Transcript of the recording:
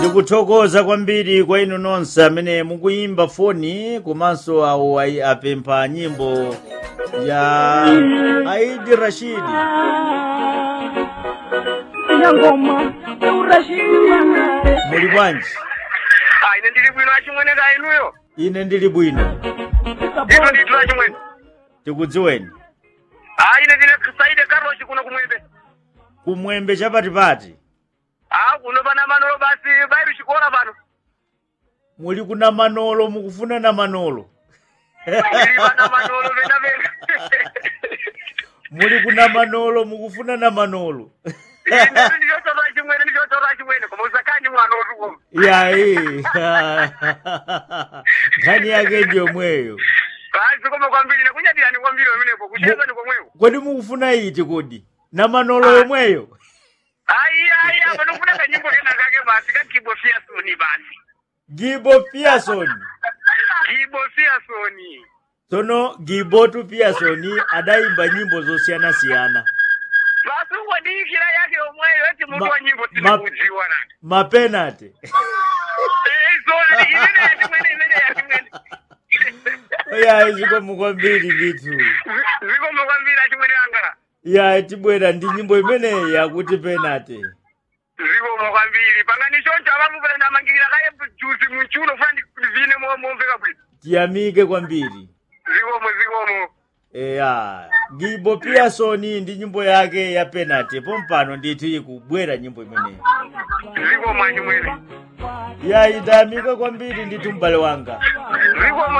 tikuthokoza kwambiri kwa inu nonse amene mukuyimba foni komanso awo ayi apempha nyimbo ya aidi rashidi ina ngoma urashidi muli bwanji Ah, ine ndili bwino achimwene ka inuyo ine ndili bwino ino ndithu achimwene tikudziweni ah ine ndine saide karoshi kuno kumwembe kumwembe chapatipati ah kuno pana manolo basi bairu chikora pano muli kuna manolo mukufuna na manolo ili pana manolo pena pena muli kuna manolo mukufuna na manolo ine ndichotora achimwene ndichotora achimwene koma usakani mwana otukoma yayi nkhani yake ndiyomweyo basi koma kwambiri nekunyadirani kwambiri pamenepo kucheza ni komweko kodi mukufuna iti kodi na manolo yomweyo ayi ayi apa ndikufuna kanyimbo kena kake basi kakibo fiasoni basi gibo pearson kibo fiasoni tsono gibotu pearson adayimba nyimbo zosiyanasiyana basi ukwadikira yake omweyo eti mutu Ma- wa nyimbo ma- tikudziwa nani mapenate Eh, so imene yachimwene imene yachimwene yayi zikomo kwambiri ndithu zikomo kwambiri achimwene anga yayi tibwera ndi nyimbo imeneyi yakuti penate zikomo kwambiri pangani choncho avamupera ndamangirira kaye juzi munchuno funa ndivine momveka bwino tiyamike kwambiri zikomo zikomo eya gibo pearson ndi nyimbo yake ya penate pompano ndithu ikubwera nyimbo imeneyi zikomo achimwene yayi tayamika kwambiri ndithu m'bale wanga zikomo